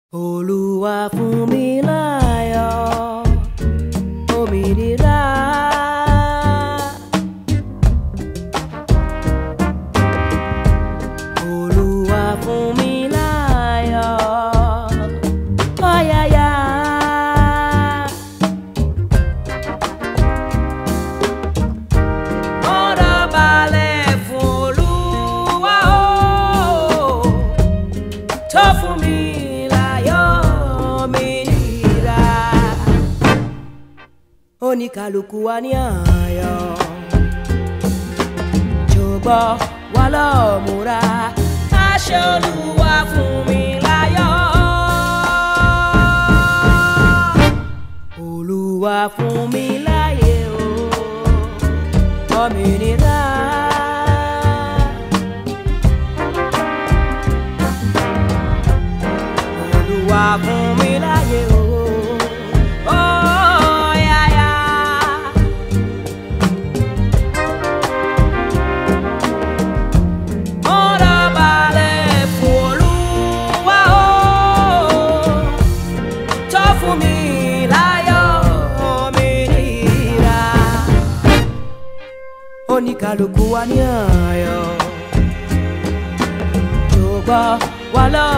Olúwa fún mi láyọ̀ òmìnira. Olúwa fún mi láyọ̀ ọ̀yàyà. Ọ̀rọ̀ balẹ̀ fún Olúwa o tó fún mi láyọ̀ òmìnira. Oníkàlùkù wa ní àyọ̀ ṣùgbọ́n wà lọ́ọ́ múra àṣẹ Olúwa fún mi láyọ̀. Olúwa fún mi láyé o òmìnira. Olúwa fún mi láyé o. Oh, yeah, yeah. Ọ̀rọ̀ balẹ̀ fún Olúwa o, tó fún mi láyọ̀ òmìnira. Oníkàlùkù wa ní ayọ̀, ṣùgbọ́n wà lọ́ọ́